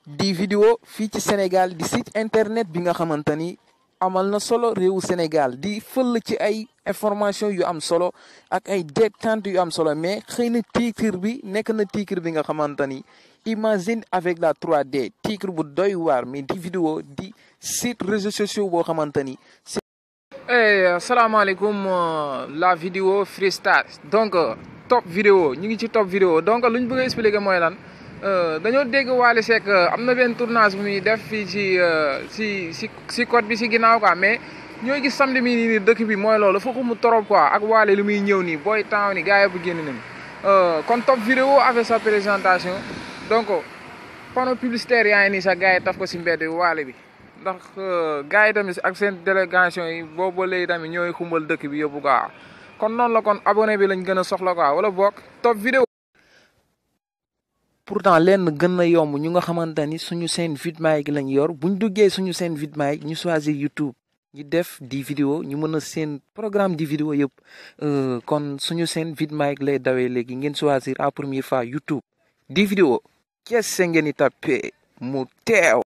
di vidéo fii ci Sénégal di site internet bi nga xamante ni amal na solo réewu Sénégal di fël ci ay information yu am solo ak ay détente yu am solo mais xëy na titre bi nekk na titre bi nga xamante ni imagine avec la 3D titre bu doy waar mais di vidéo di site réseaux sociaux boo xamante ni. hey asalaamaaleykum la vidéo freestyle donc top vidéo ñu ngi ci top vidéo donc lu ñu bëgg a expliquer mooy lan. dañoo dégg Wally Seck am na benn tournage bu muy def fii ci si si si côte bi si ginnaaw quoi mais ñooy gis samedi mi nii dëkk bi mooy loolu foofu mu trop quoi ak Wally lu muy ñëw nii booy temps ni gars yi bu génn nañu kon top vidéo avec sa présentation donc panneau publicitaire yaa ngi nii sax gars yi taf ko si mbedd Wally bi ndax gars yi tamit ak seen délégation yi boobu léegi tamit ñooy xumbal dëkk bi yóbbu quoi kon noonu la kon abonné bi lañ gën a soxla quoi wala boog top vidéo pourtant lenn gën na yomb ñu nga xamante ni suñu seen vidéo lañ yor buñ duggee suñu seen vidéo ñu choisir YouTube ñu def di vidéo ñu mën a seen programme di vidéo yëpp kon suñu seen vidéo lay dawee léegi ngeen choisir à première fois YouTube di vidéo kese ngeen di tapé mu teew